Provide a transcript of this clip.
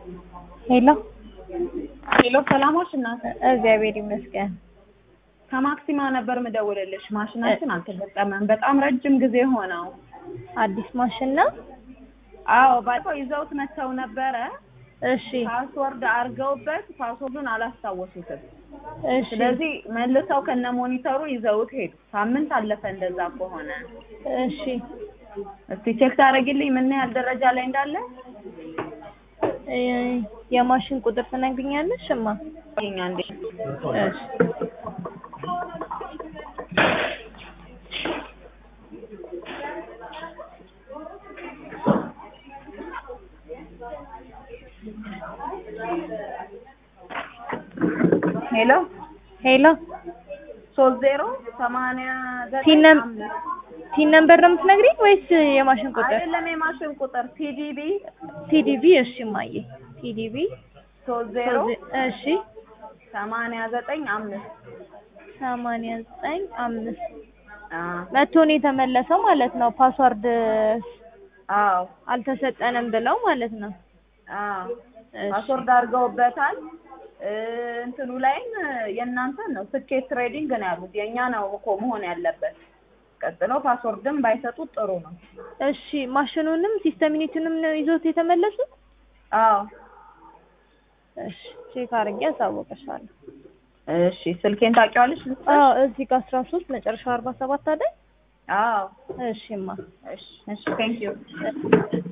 ሄሎ ሄሎ ሰላሞች እናት እግዚአብሔር ይመስገን። ከማክሲማ ነበር ምደውልልሽ። ማሽናችን አልተገጠመም። በጣም ረጅም ጊዜ ሆነው። አዲስ ማሽን ነው? አዎ ባለፈው ይዘውት መጥተው ነበረ። እሺ ፓስወርድ አድርገውበት ፓስወርዱን አላስታወሱትም። እሺ ስለዚህ መልሰው ከነ ሞኒተሩ ይዘውት ሄዱ። ሳምንት አለፈ እንደዛ ከሆነ። እሺ እስቲ ቼክ ታደርጊልኝ ምን ያህል ደረጃ ላይ እንዳለ? እ የማሽን ቁጥር ትነግሪኛለሽ? እማ ይኛ እንዴ እሺ ሄሎ ሄሎ ሶስት ዜሮ ሰማንያ ዘጠኝ ቲን ነም- አምስት ቲን ነምበር ነው የምትነግሪኝ ወይስ የማሽን ቁጥር? አይደለም የማሽን ቁጥር ቲዲቢ ቲዲቪ እሺ እማዬ ቲዲቪ ሶስት ዜሮ እሺ ሰማንያ ዘጠኝ አምስት ሰማንያ ዘጠኝ አምስት አዎ መቶ ነው የተመለሰው ማለት ነው። ፓስዋርድ አዎ አልተሰጠንም ብለው ማለት ነው። አዎ እሺ ፓስወርድ አድርገውበታል። እ እንትኑ ላይም የእናንተን ነው ስኬት ትሬዲንግ ነው ያሉት። የእኛ ነው እኮ መሆን ያለበት። ቀጥሎ ፓስወርድም ባይሰጡት ጥሩ ነው። እሺ ማሽኑንም ሲስተም ዩኒቱንም ነው ይዞት የተመለሱት? አዎ እሺ ቼክ አድርጌ አሳወቀሻለሁ። እሺ ስልኬን ታውቂዋለሽ? ልስጥሽ? አዎ እዚህ ጋር አስራ ሶስት መጨረሻ አርባ ሰባት አይደል? አዎ እሺማ እሺ እሺ ቴንክ ዩ እሺ